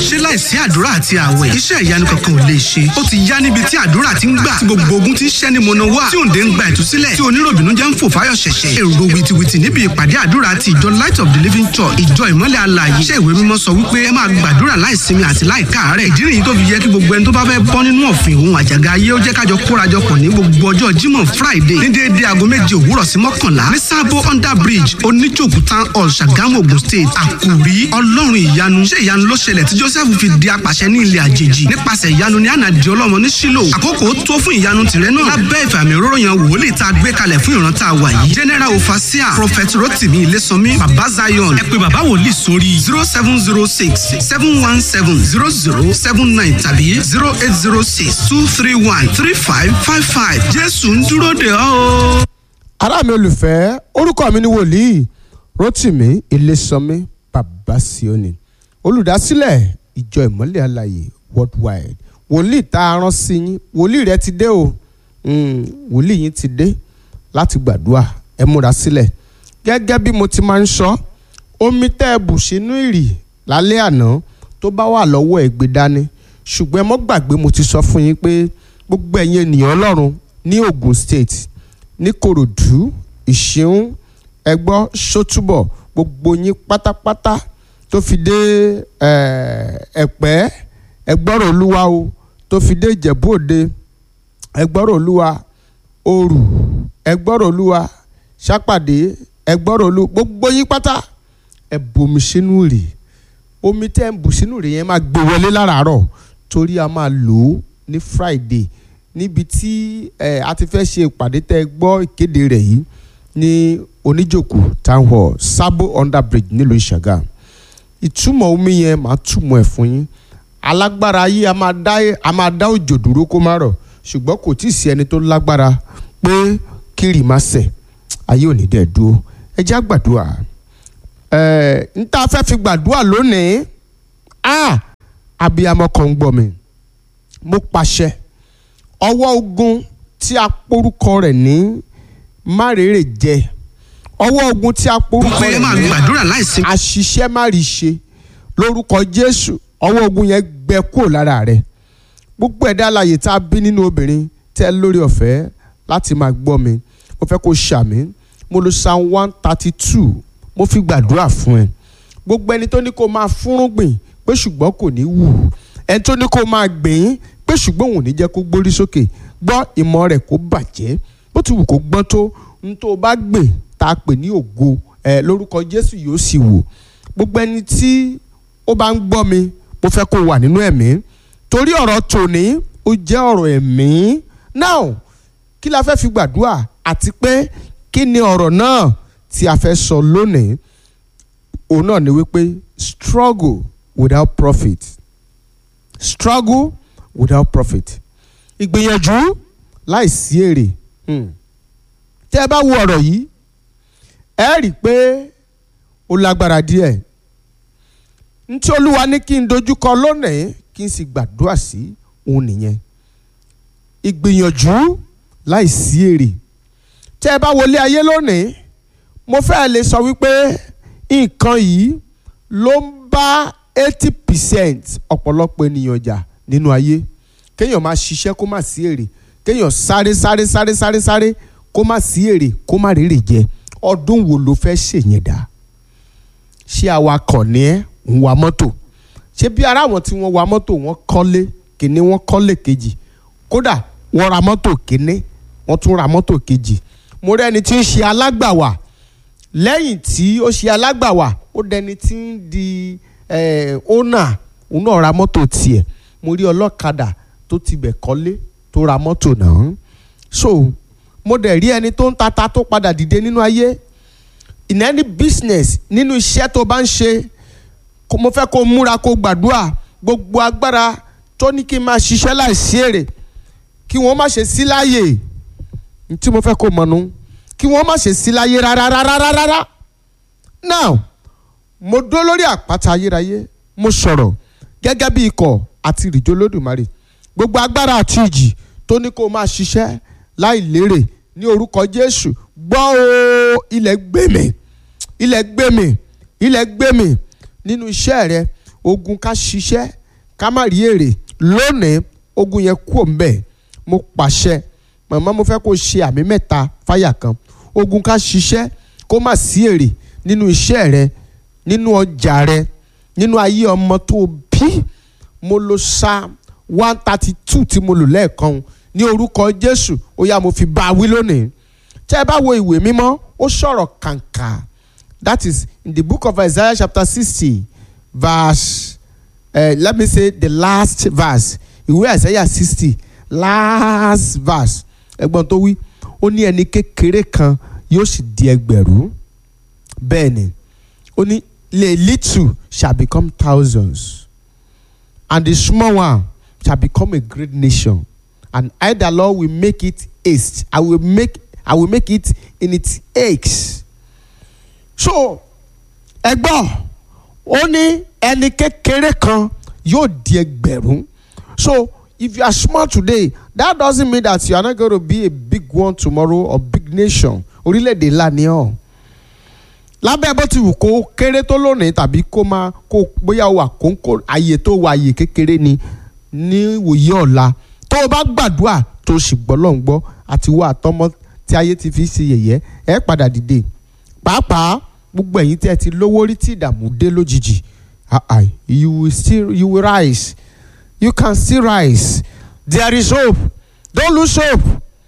ṣé láìsí àdúrà àti àwẹ̀ iṣẹ́ ìyanu kankan ò lè ṣe ó ti yá níbi tí àdúrà ti ń gbà tí gbogbo ogun ti ń ṣẹ́ ni mọ̀nà wá tí òǹdè ń gba ìtúsílẹ̀ tí oníròbìnú jẹ́ ń fò fáyọ̀ ṣẹ̀ṣẹ̀ èrò wìtìwìtì níbi ìpàdé àdúrà ti ìjọ light of the living church ìjọ ìmọ́lẹ̀ alààyè iṣẹ́ ìwé mímọ́ sọ wípé ẹ máa gbàdúrà láìsinmi àti láìkáàárẹ̀ ìdí nìyí tó fi yẹ kí gbogbo ẹni tó bá fẹ́ bọ́ nínú ọ̀fìn òun àjàgà ayé ó jẹ́ kájọ kórajọpọ̀ ní gbogbo ọjọ́ jímọ̀ friday ní déédéé aago méje òwúrọ̀ sí mọ́kànlá ní sábò under bridge oníjòkú town hall ṣàgámù ogun state àkùrí ọlọ́run ìyanu ṣé ìyanu ló ṣẹlẹ̀ tí joseph fi di apàṣẹ ní ilẹ̀ àjèjì nípasẹ̀ ìyanu ní ànàdì ọlọ́mọ ní sílò àkókò tó fún ìyanu tìrẹ náà lábẹ́ ìfàmì òróró yan wòlíì tá a gbé kalẹ̀ fún ìran tá a wà yìí general ofasia prophet rotimi ilésànmí baba zion ẹ pé baba wòlíì sórí zero seven zero six seven one seven zero zero seven nine tàbí zero eight zero six two three one three five five five jésù ń dúró de ọ́ o. ará mi olùfẹ́ orúkọ mi ni wòlíì rotimi ilésànmí baba sioni olùdásílẹ̀ ìjọ ìmọ́lẹ̀ alàyè worldwide wòlíì tá a rán sí yín wòlíì rẹ ti dé o Mm, wòlíì yín ti dé láti gbàdúrà ẹ múra sílẹ̀ gẹ́gẹ́ bí mo ti máa ń sọ omi tẹ́ ẹ bù sínú ìrì lálẹ́ àná tó bá wà lọ́wọ́ ẹ̀ gbé dání ṣùgbọ́n ẹ mọ́ gbàgbé mo ti sọ fún yín pé gbogbo ẹ̀yin ènìyàn ọlọ́run ní Ogun State ní Kòròdú Ìṣeun ẹgbọ́ Ṣótúbọ̀ gbogbo yín pátápátá tó fi dé Ẹ̀pẹ́ ẹgbọ́rọ̀ olúwa o tó fi dé Ìjẹ̀bú Òde ẹgbọ́rọ̀ olúwa òrù ẹgbọ́rọ̀ olúwa sápàdé ẹgbọ́rọ̀ olúwa gbogbo yín pátá ẹ bomi sínú rè omi tẹ́ ń bù sínú rè yẹn máa gbé wọlé láràárọ̀ torí a máa lò ó ní friday níbi tí ẹ a ti fẹ́ ṣe ìpàdé tẹ́ gbọ́ ìkéde rẹ̀ yìí ní oníjòkó town hall sabo under bridge nílùú ìṣàgà ìtumọ̀ omi yẹn máa túmọ̀ ẹ̀ fún yín alágbára ayé a máa dá a máa dá òjò dúró kó má rọ̀ ṣùgbọ́n kò tí ì sí ẹni tó lágbára pé kírì má ṣẹ̀ ayé ò ní dẹ̀ dúró ẹ já gbàdúrà ẹ n ta fẹ́ fi gbàdúrà lónìí a abiyamọ kan ń gbọ́ mi mo pàṣẹ ọwọ́ ogun tí a porúkọ rẹ̀ ní márèrè jẹ ọwọ́ ogun tí a porúkọ pé ẹ rẹ̀ máa ní gbàdúrà láìsinmi. àṣìṣe má rí ṣe lórúkọ Jésù ọwọ́ ogun yẹn gbẹ kúrò lára rẹ̀ gbogbo ẹ̀dá alààyè tá a bí nínú obìnrin tẹ́ lórí ọ̀fẹ́ láti máa gbọ́ mi mo fẹ́ kó ṣàmì mo lo psalm one thirty two mo fi gbàdúrà fún ẹ gbogbo ẹni tó ní kó máa fúnrúgbìn pé ṣùgbọ́n kò ní wù ẹni tó ní kó máa gbìn pé ṣùgbọ́n òun ò ní jẹ́ kó gbórí sókè gbọ́ ìmọ̀ rẹ̀ kó bàjẹ́ bó ti wù kó gbọ́n tó n tó bá gbìn tá a pè ní ògo ẹ lórúkọ Jésù yóò sì wò gbogbo ẹni tí ó bá ń gbọ́ mi mo fẹ́ kó wà nínú ẹ̀mí torí ọ̀rọ̀ tòní ó jẹ́ ọ̀rọ̀ ẹ̀mí now kí la fẹ́ fi gbàdúrà àti pé kí ni ọ̀rọ̀ náà tí a fẹ́ sọ lónìí òun náà ni wípé struggle without profit struggle without profit ìgbìyànjú láìsí èrè Hmm. tẹ́ ẹ bá wo ọ̀rọ̀ yìí ẹ rí i pé ó lágbára díẹ̀ ntí olúwa ní kí n dojúkọ lónìí kí n sì gbàdúrà sí òun nìyẹn ìgbìyànjú láìsí èrè tẹ́ ẹ bá wọlé ayé lónìí mo fẹ́ lè sọ wípé nǹkan yìí ló ń bá eighty percent ọ̀pọ̀lọpọ̀ ènìyàn jà nínú ayé kéèyàn máa ṣiṣẹ́ kó má sí èrè kéèyàn sáré sáré sáré sáré sáré kó má sí èrè kó má rèrè jẹ ọdún wo ló fẹ́ ṣèyẹn dá ṣé awakọ̀ ni ẹ́ ń wa mọ́tò ṣé bí ara àwọn tí wọ́n wa mọ́tò wọ́n kọ́lé kìíní wọ́n kọ́lé kejì kódà wọ́n ra mọ́tò kìíní wọ́n tún ra mọ́tò kejì mo rí ẹni tí ń ṣe alágbàwà lẹ́yìn tí ó ṣe alágbàwà ó dẹni tí ń di ọ́nà òun náà ra mọ́tò tiẹ̀ mo rí ọlọ́kadà tó tibẹ̀ kọ́lé tó ra mọ́tò náà so mo dẹ̀ rí ẹni tó ń tata tó padà dìde nínú ayé in any business nínú iṣẹ́ tó bá ń ṣe kó- mo fẹ́ kó múra kó gbàdúrà gbogbo agbára tó ní kí n máa ṣiṣẹ́ láìsí èrè kí wọ́n má ṣe sí láàyè n tí mo fẹ́ kó mọ̀nú kí wọ́n má ṣe sí láyé rárá rárá rárá rárá now mo dó lórí àpáta ayérayé mo sọ̀rọ̀ gẹ́gẹ́ bí ikọ̀ àti ìrìjò lódùmarè gbogbo agbára àti ìjì tó ní kó máa ṣiṣẹ́ láì lérè ní orúkọ Jésù gbọ́ o ilẹ̀ gbé mi ilẹ̀ gbé mi ilẹ̀ gbé mi nínú iṣẹ́ rẹ ogun ká ṣiṣẹ́ ká má rí èrè lónìí ogun yẹn kú òǹbẹ̀ mo pàṣẹ màmá mo fẹ́ kó ṣe àmì mẹ́ta fáyà kan ogun ká ṣiṣẹ́ kó má sí èrè nínú iṣẹ́ rẹ nínú ọjà rẹ nínú ayé ọmọ tó bí mo lo psalm one thirty two tí mo lò lẹ́ẹ̀kan ní orúkọ jésù ó yá mo fi bá a wí lónìí tẹ́ ẹ bá wo ìwé mímọ́ ó sọ̀rọ̀ kàǹkà that is in the book of isaiah chapter sixty verse uh, let me say the last verse ìwé isaiah sixty last verse ẹgbọ́n tó wí ó ní ẹni kékeré kan yóò sì di ẹgbẹ̀rún bẹ́ẹ̀ ni ó ní the little shall become thousands and the small one shall become a great nation and I the Lord will make it haste I will make I will make it in its eggs so ẹgbọ́n ó ní ẹni kékeré kan yóò di ẹgbẹ̀rún so if you are small today that doesn't mean that you are not going to be a big one tomorrow or big nation orílẹ̀-èdè ńlá ni ọ́ lábẹ́ bó ti wù kó kéré tó lónìí tàbí kó máa kó bóyá wà kóńkó àyè tó wà àyè kékeré ni ní wòye ọ̀la tó o bá gbàdúrà tó o sì gbọ́ lọ́n gbọ́ àti wà àtọmọ tí ayé ti fi ṣe yẹ̀yẹ́ ẹ padà dìde pàápàá gbogbo ẹ̀yin tí ẹ ti lówó rí tí ìdààmú dé lójijì you will still you will rise you can still rise there is hope don't lose hope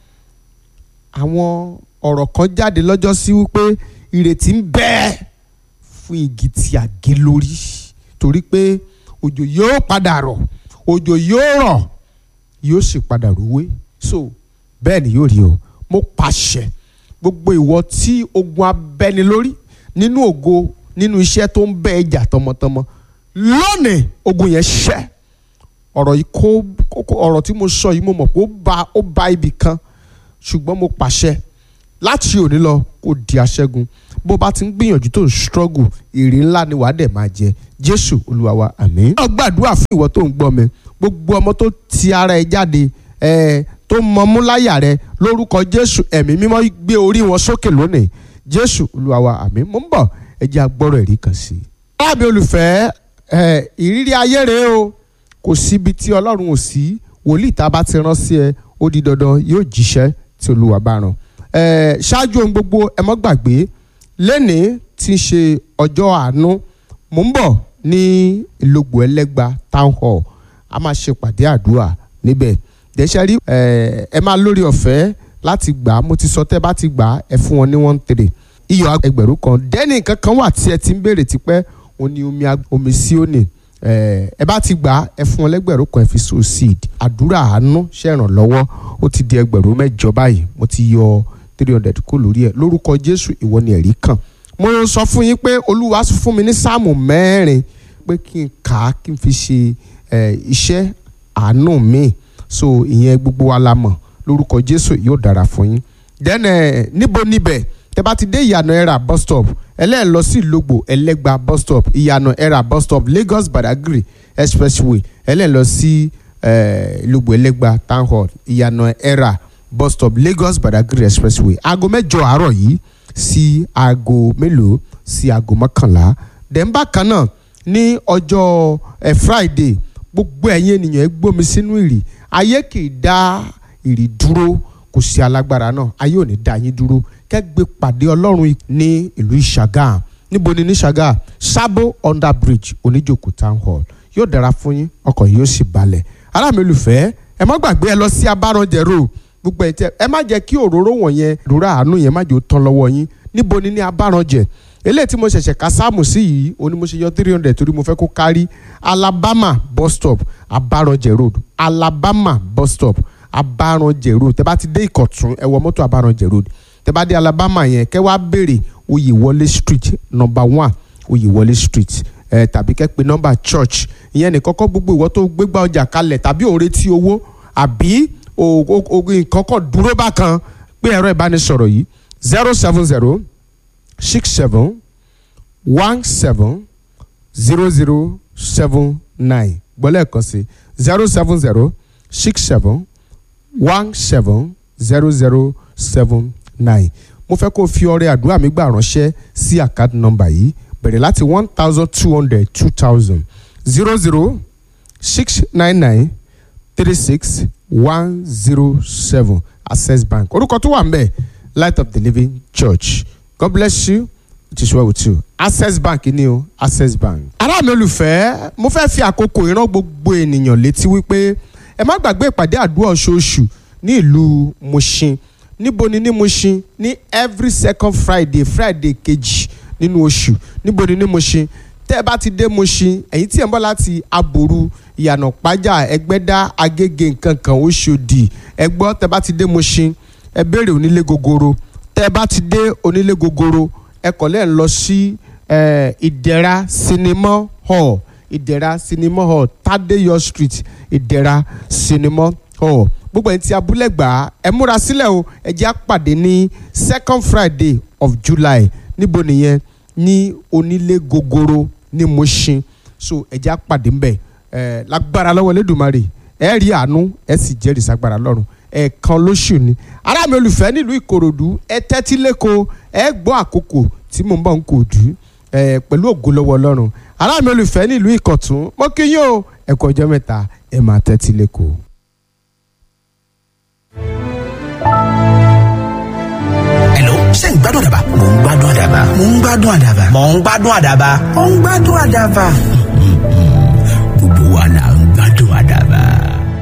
àwọn ọ̀rọ̀ kan jáde lọ́jọ́ sí wípé ìrètí ń bẹ fún igi tí a gé lórí torí pé òjò yóò padà rọ̀ òjò yóò rọ̀ yóò sì padà rúwé so bẹ́ẹ̀ ni yóò rí o mo pàṣẹ gbogbo ìwọ tí ogun abẹ́ni lórí nínú ògo nínú iṣẹ́ tó ń bẹ ẹjà tọmọtọmọ lónìí ogun yẹn ṣẹ́ ọ̀rọ̀ yìí kó kókó ọ̀rọ̀ tí mo sọ yìí mo mọ̀ pé ó ba ó ba ibì kan ṣùgbọ́n mo pàṣẹ láti òní lọ kó di aṣẹ́gun bó bá ti ń gbìyànjú tó ń struggle èrè ńlá ni wàá dẹ̀ máa jẹ jésù olúwa wa àmín. ó gbàdúrà fún ìwọ tó ń gbọ́ mi gbogbo ọmọ tó ti ara ẹ jáde ẹ tó mọ mú láyà rẹ lórúkọ jésù ẹ̀mí mímọ́ gbé orí wọn sókè lónìí jésù olúwa wa àmín mo ń bọ̀ ẹ jẹ́ agbọ́rọ̀ ẹ̀rí kan sí i. alábẹ́ olùfẹ́ ẹ ìrírí ayé rèé o kò síbi tí ọlọ́run ò sí wòlíì tá a bá ti rán sí ẹ ó di dandan yóò jíṣẹ́ tí olúwa bá rán ẹ ṣáájú ohun gbogbo ẹ mọ́ gbàgbé lẹ́nìí tí ń ṣe ọjọ́ àánú mò ń bọ̀ ní ìlógbò ẹlẹ́gba town hall a máa ṣe pàdé àdúrà níbẹ̀ dẹ́sẹ̀ rí ẹ máa lórí ọ̀fẹ́ láti gbà á mo ti sọ tẹ́ bá ti gbà á ẹ fún wọn ní one three iyọ̀ ẹgbẹ̀rún kan dẹ́nì kankan wà tí ẹ ti ń béèrè tipẹ́ òun ni omi omi sí òní ẹ bá ti gbà á ẹ fún wọn lẹ́gbẹ̀rún kan ẹ fi so seed àdúrà àánú ṣèrànlọ́wọ́ ó ti di ẹgbẹ̀rún mẹ́jọ báyìí mo ti yọ three hundred kó lórí ẹ lórúkọ jésù ìwọ ni ẹ̀rí kan mo sọ fún yín pé olúwa fún mi ní sáàmù mẹ́rin pé kí n kà á kí n fi ṣe iṣẹ́ àánú mi so ìyẹn gbogbo wa la mọ̀ lórúkọ jésù yóò dára fún yín then níbo níbẹ̀ tẹ bá ti dé ìyànà ẹ̀rà bus stop ẹlẹ́ẹ̀ lọ sí ìlógbò ẹlẹ́gba bus stop ìyànà ẹ̀rà bus stop lagos badagry expressway ẹlẹ́ẹ̀ lọ sí ìlógbò ẹlẹ́gba town hall ìyànà ẹ̀rà bus stop lagos badagry expressway aago mẹ́jọ àárọ̀ yìí sí aago mélòó sí aago mọ́kànlá dẹ̀mbà kan náà ní ọjọ́ ẹ̀ friday gbogbo ẹ̀yin ènìyàn ẹ gbómi sínú ìrì ayé kì í dá ìrì dúró kò sí alágbára náà ayé ò ní dá yín dúró kẹ́gbẹ́ pàdé ọlọ́run ní ìlú ìṣàgà níbo ni ní ìṣàgà sábò under bridge oníjòkó town hall yóò dára fún yín ọkàn yóò sì balẹ̀ ará mi olùfẹ́ ẹ má gbàgbé ẹ lọ sí abárànjẹ road gbogbo ẹ̀ tẹ́ ẹ má jẹ́ kí òróró wọ̀nyẹn ìrora àánú yẹn má jẹ́ ó tán lọ́wọ́ yín níbo ni ní abárànjẹ eléyìí tí mo ṣẹ̀ṣẹ̀ ka sáàmù sí yìí òní mo ṣe yọ three hundred torí mo fẹ́ kó kárí alabama bus stop abárànjẹ road alabama bus stop abárànjẹ road tẹ́ bá ti dé ìkọ̀tún ẹ wọ mọ́tò abárànjẹ road tẹ́ bá dé alabama yẹn kẹ́ wá béèrè oyèwọlé street number one oyèwọlé street ẹ tàbí kẹ́ pè nọ́mbà church ìyẹn ní kọ́kọ́ gbogbo ìwọ tó gbégbá ọjà kalẹ̀ tàbí ò retí owó àbí nǹkan kan dúró bákan pé ẹ̀rọ ìbánisọ̀rọ̀ yìí zero seven zero six seven one seven zero zero seven nine gbọ́lẹ̀ kan sí zero seven zero six seven one seven zero zero seven nine mo fẹ́ kó o fi ọrẹ àdúrà mi gbà ránṣẹ́ sí àkáàdì nọ́mbà yìí bẹ̀rẹ̀ láti one thousand two hundred two thousand zero zero six nine nine three six one zero seven access bank orúkọ tó wà ń bẹ̀ light of the living church god bless you it is well with you access bank ni o access bank. ará mi olùfẹ́ mo fẹ́ fi àkókò ìran gbogbo ènìyàn létí wípé ẹ má gbàgbé ìpàdé àdúrà oṣooṣù ní ìlú Mushin níbo ni ní Mushin ní every second friday friday kejì nínú oṣù níbo ni ní Mushin tẹ́ ẹ bá ti dé Mushin ẹ̀yin tí ẹ̀ ń bọ̀ láti aboru ìyànà pájà ẹgbẹ́dá agége nǹkan kan oṣòdì ẹ gbọ́ tẹ́ ẹ bá ti dé Mushin ẹ béèrè onílé gogoro tẹ́ ẹ bá ti dé onílé gogoro ẹ kọ̀ lẹ́ẹ̀ lọ sí eh, ìdẹ̀ra cinema hall ìdẹ̀ra cinema hall tadeyo street ìdẹ̀ra cinema hall gbogbo ẹni tí abúlé gbà á ẹ múra sílẹ̀ o ẹ jẹ́ á pàdé ní second friday of july níbo nìyẹn ní onílé gogoro ní Mushin so ẹ jẹ́ á pàdé ńbẹ̀ ẹ lágbára lọ́wọ́ lẹ́dùnmarè ẹ rí àánú ẹ sì jẹ́rìí sagbára lọ́run ẹ̀ẹ̀kan lóṣù ni ará mi olùfẹ́ nílùú ìkòròdú ẹ tẹ́tí lẹ́kọ̀ọ́ ẹ gbọ́ àkókò tí mò ń bọ̀ ń kò dú ẹ pẹ̀lú ògo lọ́wọ́ ọlọ́run ará mi olùfẹ́ nílùú ìkọ̀tún mo kí yín o ẹ kú ọjọ́ mẹ́ta ẹ máa tẹ́tí lẹ́kọ̀ọ́. Hello, ṣé ń gbádùn àdàbà? Mò ń gbádùn àdàbà. Mò ń gbádùn àdàbà. Mò ń gbádùn àdàbà. Mò ń gbádùn àdàbà. Gbogbo wa là ń